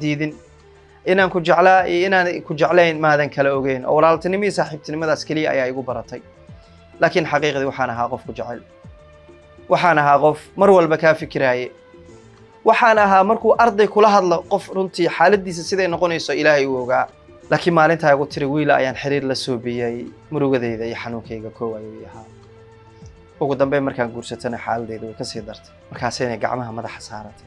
diidin inaan ku jeclaa iyo inaan ku jeclayn maadan kala ogeyn oo walaaltinimo iyo saaxiibtinimadaas keliya ayaa igu baratay laakiin xaqiiqdii waxaan ahaa qof ku jecel waxaan ahaa qof mar walba kaa fikiraaye waxaan ahaa markuu arday kula hadlo qof runtii xaaladiisa siday noqonayso ilaahay uu ogaa laakiin maalintaa igu tiri wiila ayaan xiriir la soo biyey murugadayda iyo xanuunkayga koow ayuu ahaa ugu dambeyn markaan guursatana xaaladeyda way kasii dartay markaasayna gacmaha madaxa saaratay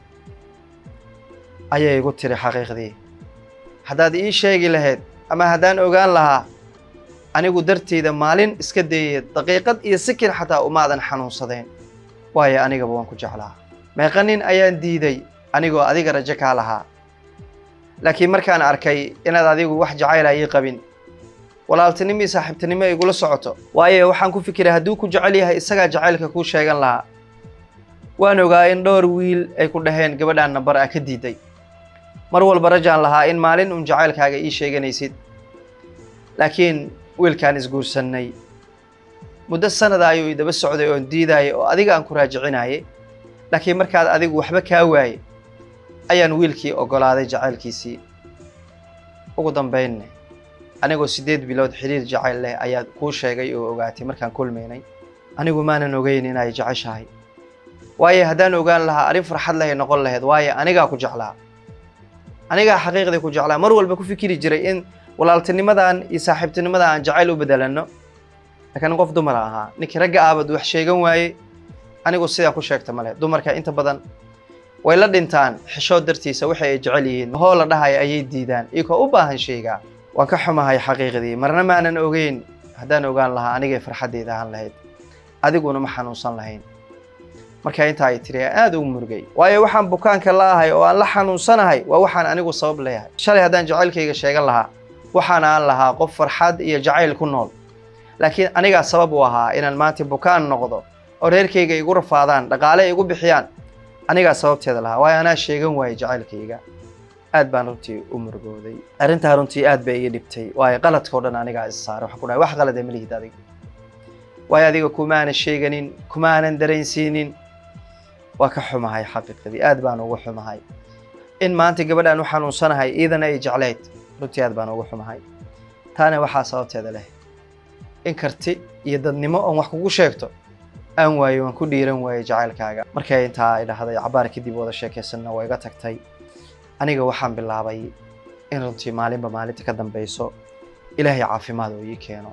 ayay igu tiri xaqiiqdii haddaad ii sheegi lahayd ama haddaan ogaan lahaa anigu darteyda maalin iska dayaya daqiiqad iyo sikir xataa umaadan xanuunsadeen waayo anigaba waan ku jeclaa meeqa nin ayaan diiday anigoo adiga rajo kaa lahaa laakiin markaan arkay inaad adigu wax jacayla ii qabin walaaltinimo iyo saaxiibtinimo igula socoto waayo waxaan ku fikiray hadduu ku jecel yahay isagaa jacaylka kuu sheegan lahaa waan ogaa in dhowr wiil ay ku dhaheen gabadhaan nambar a ka diiday mar walba rajaan lahaa in maalin un jacaylkaaga ii sheeganaysid laakiin wiilkaan isguursannay muddo sanada ayuu idaba socday oon diidaayay oo adiga aan ku raajicinayay laakiin markaad adigu waxba kaa waayey ayaan wiilkii oggolaaday jacaylkiisii ugu dambaynne anigoo siddeed bilood xiriir jacayl leh ayaa kuu sheegay oo ogaatay markaan kulmaynay anigu maanan ogeyn inay jeceshahay waayo haddaan ogaan lahaa arrin farxad lehay noqon lahayd waayo anigaa ku jeclaa anigaa xaqiiqdii ku jeclaa mar walba ku fikiri jiray in walaaltinimadan iyo saaxiibtinimadan aan jacayl u bedelanno laakiin qof dumara ahaa ninkii ragga aabad wax sheegan waaye anigu sidaa ku sheegta male dumarka inta badan way la dhintaan xishood dartiisa waxa ay jecel yihiin hoo la dhahaya ayay diidaan iyagoo u baahan sheegaa waan ka xumahay xaqiiqdii marna maanan ogeyn haddaan ogaan lahaa anigay farxaddeyda ahaan lahayd adiguna ma xanuunsan lahayn markaa intaa ay tiri aada ugu murugay waayo waxaan bukaanka la ahay oo aan la xanuunsanahay waa waxaan anigu sabab leeyahay shalay haddaan jacaylkayga sheegan lahaa waxaan aan lahaa qof farxad iyo jacayl ku nool laakiin anigaa sabab u ahaa inaan maanta bukaan noqdo oo reerkayga igu rafaadaan dhaqaale igu bixiyaan anigaa sababteeda lahaa waayo anaa sheegan waayey jacaylkayga aad baan runtii u murugooday arrintaa runtii aad bay iga dhibtay waayo qaladkao dhan anigaa is saaray waxaan ku dhahay wax qalad ma lihid adiga waayo adiga kumaanan sheeganin kumaanan dareensiinin waa ka xumahay xaqiiqadii aad baan ugu xumahay in maanta gabadhaan u xanuunsanahay iidana ay jeclayd runtii aad baan ugu xumahay taana waxaa sababteeda leh in karti iyo dadnimo oon wax kugu sheegto aan waayo waan ku dhiiran waayey jacaylkaaga markay intaa ay dhahday cabaar kadib wada sheekaysanna waa iga tagtay aniga waxaan bilaabay in runtii maalinba maalinta ka dambeyso ilaahay caafimaad oo ii keeno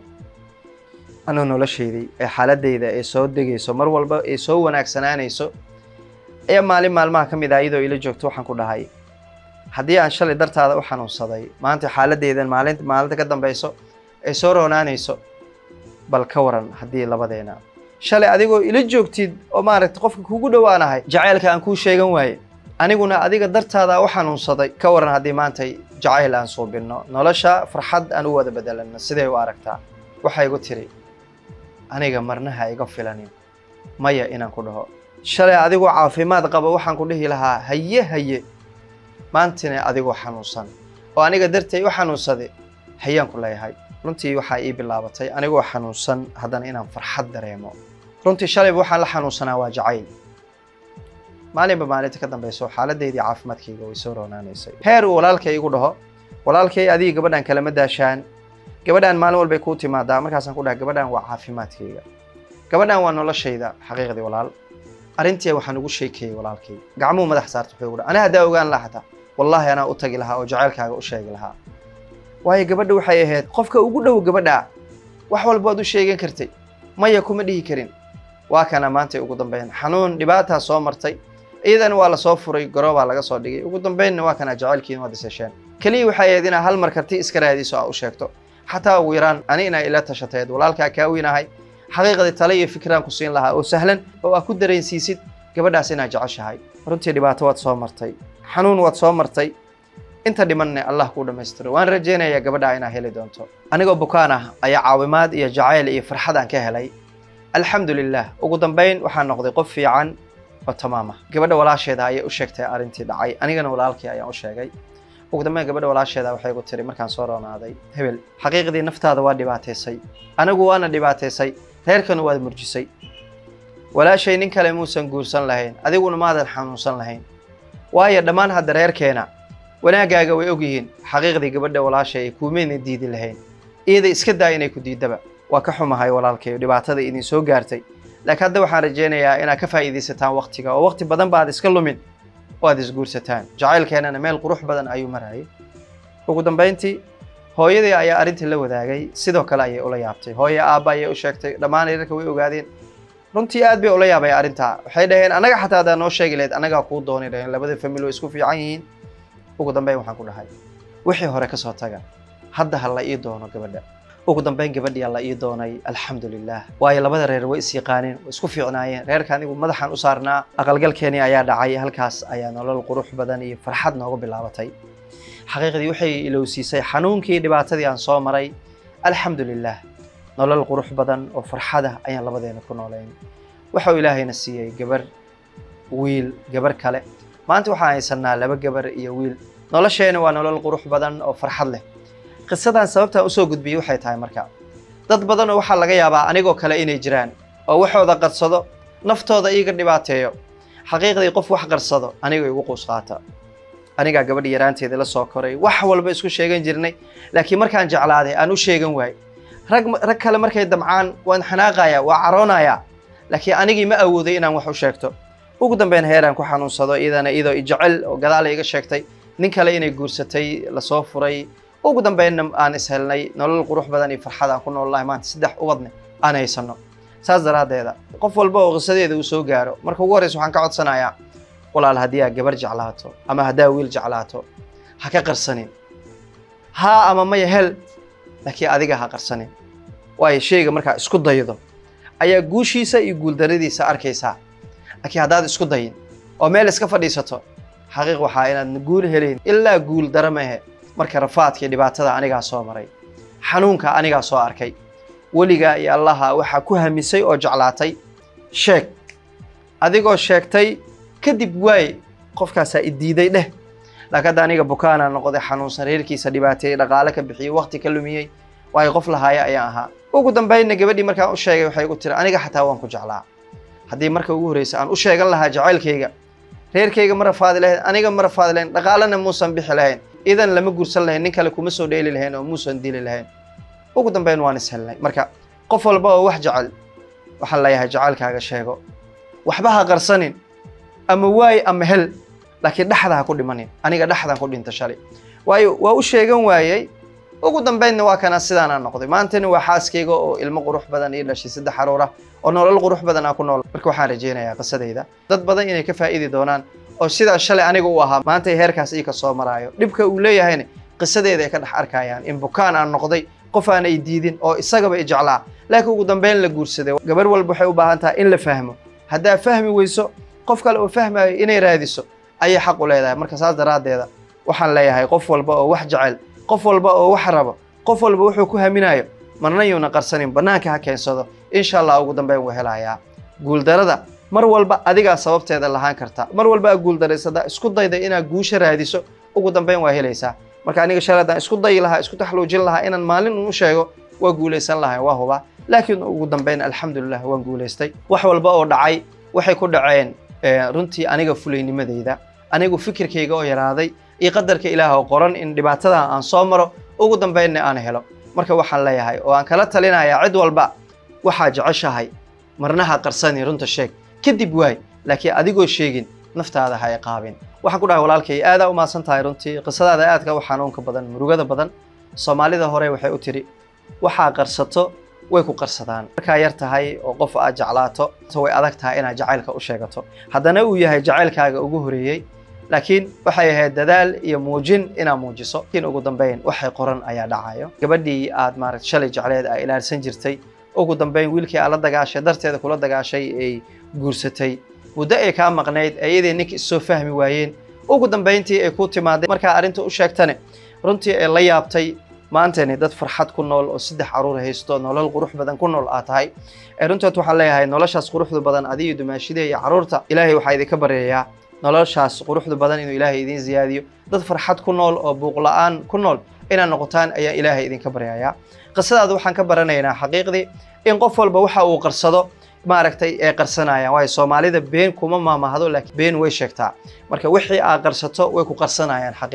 anuu noloshaydii ee xaaladayda ee soo degayso mar walba ee soo wanaagsanaanayso ayaa maalin maalmaha ka mid ah iyadoo ila joogto waxaan ku dhahay haddii aan shalay dartaada u xanuunsaday maanta xaaladeydan maalin maalinta ka dambeyso ay soo roonaanayso bal ka waran haddii labadeena shalay adigoo ila joogtid oo maaragta qofka kugu dhowaanahay jacaylka aan kuu sheegan waaye aniguna adiga dartaada u xanuunsaday ka waran haddii maanta jacayl aan suubinno nolosha farxad aan u wada bedelanno siday u aragtaa waxay igu tiri aniga marnaha iga filanin maya inaan ku dhaho shalay adigoo caafimaad qaba waxaan ku dhihi lahaa haye haye maantina adigoo xanuunsan oo aniga dartay u xanuunsaday hayaan ku leeyahay runtii waxaa ii bilaabatay anigoo xanuunsan haddana inaan farxad dareemo runtii shalayba waxaan la xanuunsanaa waa jacayl maalinba maalinta ka dambeyso xaaladeydii caafimaadkayga way soo roonaanaysay heer uu walaalkay igu dhaho walaalkay adiga gabadhan kalama daashaan gabadhan maalin walbay kuu timaadaa markaasaan ku dhaha gabadhan waa caafimaadkayga gabadhan waa noloshayda xaqiiqdii walaal arrintii waxaan ugu sheekeeyey walaalkay gacmuhu madax saarta wuxuu igu dhaha ani haddaa ogaan lahaa xataa wallaahi anaa u tagi lahaa oo jacaylkaaga u sheegi lahaa waayo gabadha waxay ahayd qofka ugu dhow gabadha wax walba waad u sheegan kartay maya kuma dhihi karin waa kana maantay ugu dambeyn xanuun dhibaataa soo martay iyadana waa lasoo furay garoobaa laga soo dhigay ugu dambeynna waa kana jacaylkiina waad isesheen keliya waxay ahayd inaa hal mar karti iska raadiso aa u sheegto xataa ugu yaraan ani inaa ila tashateed walaalkaa kaa weynahay xaqiiqdii tale iyo fikraan ku siin lahaa oo sahlan oo aad ku dareensiisid gabadhaas inaad jeceshahay runtii dhibaato waad soo martay xanuun waad soo martay inta dhimanne allah kuu dhammaystiro waan rajaynayaa gabadhaa inaa heli doonto anigoo bukaan ah ayaa caawimaad iyo jacayl iyo farxad aan ka helay alxamdu lilah ugu dambeyn waxaan noqday qof fiican oo tamaam ah gabadha walaasheeda ayay u sheegtay arrintii dhacay anigana walaalkii ayaan u sheegay ugu dambeyn gabadha walaasheeda waxay igu tiri markaan soo roonaaday hebel xaqiiqdii naftaada waa dhibaataysay anigu waana dhibaataysay reerkana waad murjisay walaashay nin kale muusan guursan lahayn adiguna maadan xanuunsan lahayn waayo dhammaan hadda reerkeena wanaaggaaga way ogyihiin xaqiiqdii gabadha walaasha ay kuumayna diidi lahayn iyada iska daa inay ku diidaba waa ka xumahay walaalkayo dhibaatada idin soo gaartay laakiin hadda waxaan rajaynayaa inaad ka faa'iidaysataan waqtiga oo waqti badan ba aad iska lumin oo aad isguursataan jacaylkeenana meel qurux badan ayuu marayay ugu dambayntii hooyadii ayaa arrintii la wadaagay sidoo kale ayay ula yaabtay hooye aabba ayay u sheegtay dhammaan reerka way ogaadeen runtii aad bay ula yaabay arrintaa waxay dhaheen annaga xataa haddaa noo sheegi lahayd annagaa kuu dooni dhaheen labada famil way isku fiican yihiin ugu dambeyn waxaan ku dhahay wixii hore ka soo taga hadda ha la ii doono gabadha ugu dambeyn gabadhii la ii doonay alxamdulilah waayo labada reer way is yaqaaneen way isku fiicnaayeen reerka anigu madaxaan u saarnaa aqalgalkeenii ayaa dhacay halkaas ayaa nolol qurux badan iyo farxad nooga bilaabatay xaqiiqdii waxay ilowsiisay xanuunkii dhibaatadii aan soo maray alxamdulilah nolol qurux badan oo farxada ayaan labadeena ku noolayn waxau ilaahayna siiyey gabar wiil gabar kale maanta waxaan haysanaa laba gabar iyo wiil nolosheena waa nolol qurux badan oo farxad leh qisadan sababtaan usoo gudbiyey waxay tahay marka dad badan oo waxaa laga yaabaa anigoo kale inay jiraan oo waxooda qarsado naftooda iiga dhibaateeyo xaqiiqdii qof wax qarsado aniga igu quus qaata anigaa gabadha yaraanteeda la soo koray wax walba isku sheegan jirnay laakiin markaan jeclaaday aan u sheegan waayey rag rag kale markay damcaan waan xanaaqayaa waa caroonayaa laakiin anigii ma awooday inaan wax u sheegto ugu dambeyn heeraan ku xanuunsado iyadana iyadoo ijecel oo gadaal iga sheegtay nin kale inay guursatay lasoo furay ugu dambeynna aan ishelnay nolol qurux badan iyo farxad aan ku noolnahay maanta saddex ubadne aan haysano saas daraaddeeda qof walba oo qisadeeda uu soo gaaro marka ugu horreysa waxaan ka codsanayaa walaal haddii aad gabar jeclaato ama haddaa wiil jeclaato ha ka qarsanin haa ama maya hel laakiin adiga ha qarsanin waayo shayga markaa isku daydo ayaa guushiisa iyo guuldaradiisa arkaysaa laakiin haddaad isku dayin oo meel iska fadhiisato xaqiiq waxaa inaad guul helayn ilaa guul dara mehe marka rafaadkii dhibaatada anigaa soo maray xanuunka anigaa soo arkay weligaa iyo allaha waxaa ku hamisay oo jeclaatay sheeg adigoo sheegtay kadib waay qofkaasaa idiiday dheh laakiin hadda aniga bukaana noqday xanuunsan reerkiisa dhibaateeyey dhaqaale ka bixiyey waqti ka lumiyey waayo qof lahaaya ayaan ahaa ugu dambeynna gabadhii markaan u sheegay waxay igu tiri aniga xataa waan ku jeclaa haddii marka ugu horreysa aan u sheegan lahaa jacaylkayga reerkayga ma rafaadi lahayn aniga ma rafaadi lahayn dhaqaalena muusan bixi lahayn idan lama guursan lahayn nin kale kuma soo dheeli lahayn oo muusan dili lahayn ugu dambeyn waan ishelnay marka qof walba oo wax jecel waxaan leeyahay jacaylkaaga sheego waxba ha qarsanin ama waay ama hel laakiin dhexda ha ku dhimanin aniga dhexdan ku dhinta shalay waayo waa u sheegan waayey ugu dambeynna waa kana sidaanaa noqday maantana waa xaaskayga oo ilmo qurux badan ii dhashay saddex xaruur ah oo nolol qurux badan aan ku nool marka waxaan rajaynayaa qisadayda dad badan inay ka faa'iidi doonaan oo sidaa shalay aniga u ahaa maanta heerkaas ii ka soo maraayo dhibka uu leeyahayna qisadeeda ay ka dhex arkayaan in bukaan aan noqday qof aan ay diidin oo isagaba i jeclaa laakiin ugu dambeyn la guursaday gabar walba waxay u baahan tahay in la fahmo haddaa fahmi weyso qof kale oo fahmayo inay raadiso ayay xaq u leedahay marka saas daraaddeeda waxaan leeyahay qof walba oo wax jecel qof walba oo wax rabo qof walba wuxuu ku haminayo marna yuuna qarsanin bannaanka ha keensado insha allah ugu dambeyn wuu helayaa guuldarada mar walba adigaa sababteeda lahaan karta mar walba aa guuldaraysadaa isku dayda inaad guusha raadiso ugu dambeyn waa helaysaa marka aniga shalay haddaan isku dayi lahaa isku taxluujin lahaa inaan maalin uu sheego waa guulaysan lahay waa hubaa laakiin ugu dambeyn alxamdulilah waan guulaystay wax walba oo dhacay waxay ku dhaceen runtii aniga fulaynimadeyda anigu fikirkayga oo yaraaday iyo qadarka ilaah oo qoran in dhibaatadan aan soo maro ugu dambeynna aan helo marka waxaan leeyahay oo aan kala talinayaa cid walba waxaa jeceshahay marnaha qarsani runta sheeg kadib waay laakiin adigoo sheegin naftaada ha iqaabin waxaan ku dhahay walaalkay aadaa u maadsan tahay runtii qisadaada aadka u xanuunka badan murugada badan soomaalida hore waxay u tiri waxaa qarsato way ku qarsadaan markaa yar tahay oo qof aad jeclaato way adag tahay inaad jacaylka u sheegato haddana uu yahay jacaylkaaga ugu horeeyey laakiin waxay ahayd dadaal iyo muujin inaad muujiso laakiin ugu dambeyn waxay qoran ayaa dhacayo gabadhii aad maaragta shalay jecleed aa ilaarsan jirtay ugu dambeyn wiilkii aad la dagaashay darteeda kula dagaashay ay guursatay muddo ay kaa maqnayd iyadii ninka issoo fahmi waayeen ugu dambeyntii ay ku timaaday markaa arrinta u sheegtane runtii ay la yaabtay maantani dad farxad ku nool oo saddex caruur haysto nolol qurux badan ku nool aad tahay runtood waxaan leeyahay noloshaas quruxda badan adiyo dumaashida iyo caruurta ilaahay waxaa idinka baryayaa noloshaas quruxda badan inuu ilaahay idiin ziyaadiyo dad farxad ku nool oo buuq la-aan ku nool inaad noqotaan ayaa ilaahay idinka baryayaa qisadaada waxaan ka baranaynaa xaqiiqdii in qof walba waxa uu qarsado maaragtay ay qarsanayaan waayo soomaalida been kuma maamahdo laakiin been way sheegtaa marka wixii aad qarsato way ku qarsanayaan xaqiiqdii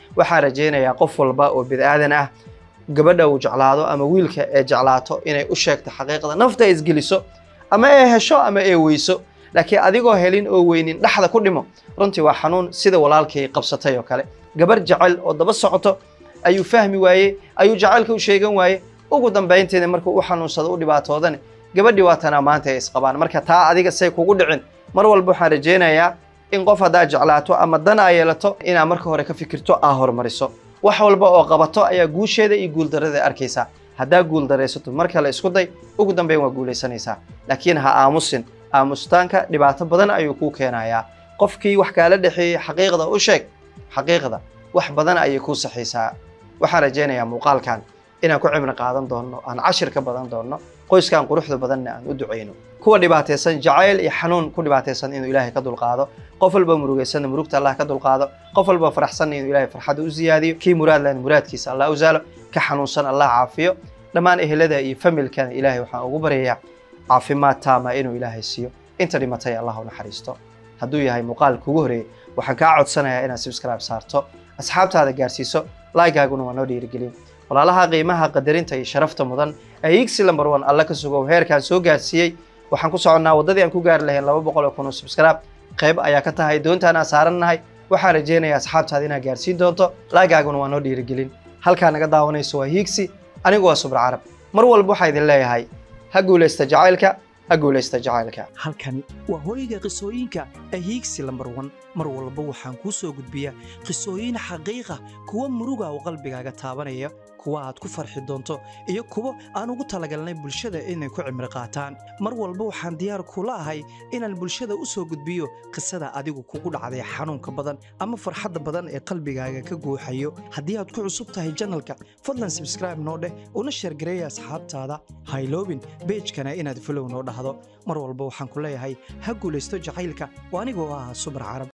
waxaan rajaynayaa qof walba oo bid'aadan ah gabadha uu jeclaado ama wiilka ee jeclaato inay u sheegto xaqiiqda nafta ay isgeliso ama ee hesho ama ee weyso laakiin adigoo helin oo weynin dhexda ku dhimo runtii waa xanuun sida walaalkay qabsatay oo kale gabar jecel oo daba socoto ayuu fahmi waayey ayuu jacaylka u sheegan waaye ugu dambaynteeda markuu u xanuunsado u dhibaatoodane gabadhii waa tanaa maanta ay isqabaan marka taa adiga say kugu dhicin mar walba waxaan rajaynayaa in qof haddaa jeclaato ama dan aa yeelato inaa marka hore ka fikirto aa horumariso wax walba oo qabato ayaa guusheeda iyo guuldarrada arkaysaa haddaa guuldaraysato mar kale isku day ugu dambeyn waa guulaysanaysaa laakiin ha aamusin aamustaanka dhibaato badan ayuu kuu keenayaa qofkii wax kaala dhexeeyey xaqiiqda u sheeg xaqiiqda wax badan ayay kuu saxaysaa waxaan rajaynayaa muuqaalkan inaan ku cibri qaadan doonno aan cashir ka badan doonno qoyskan quruxda badanna aan u ducayno kuwa dhibaataysan jacayl iyo xanuun ku dhibaataysan inuu ilaahay ka dulqaado qof walba murugaysanna murugta allah ka dulqaado qof walba faraxsanna inuu ilaahay farxadda u siyaadiyo kii muraad lehna muraadkiisa allah u saalo ka xanuunsan allah caafiyo dhammaan ehelada iyo familkana ilaahay waxaan ugu baryayaa caafimaad taama inuu ilaahay siiyo inta dhimatay allah u naxariisto hadduu yahay muuqaal kugu horeeyey waxaan kaa codsanayaa inaad subscribe saarto asxaabtaada gaarsiiso laagaaguna waa noo dhiirigelin walaalaha qiimaha qadarinta iyo sharafta mudan ee igsi lambar one alla ka sugo heerkaan soo gaarsiiyey waxaan ku soconnaa waddadii aan ku gaari lahayn laba boqol oo kun oo subscribe qayb ayaa ka tahay doontaan aan saarannahay waxaan rajaynayaa asxaabtaada inaad gaarsiin doonto laagaaguna waa noo dhiirigelin halkaa naga daawanayso waa hiigsi anigu waa subra carab mar walba waxaa idin leeyahay ha guulaysta jacaylka ha guulaysta jacaylka halkani waa hooyga qisooyinka ee hiigsi lambar wan mar walba waxaan kuu soo gudbiyaa qisooyin xaqiiqa kuwa muruga oo qalbigaaga taabanaya kuwa aad ku farxi doonto iyo kuwo aan ugu talagalnay bulshada inay ku cimri qaataan mar walba waxaan diyaar kula ahay inaan bulshada u soo gudbiyo qisada adigu kugu dhacday xanuunka badan ama farxadda badan ee qalbigaaga ka guuxayo haddii aad ku cusub tahay janalka fadlan sabscribe noo dheh una sheergareeya asxaabtaada hayloobin beejkana inaad folow noo dhahdo mar walba waxaan ku leeyahay ha guulaysto jacaylka oo anigoo ah subar carab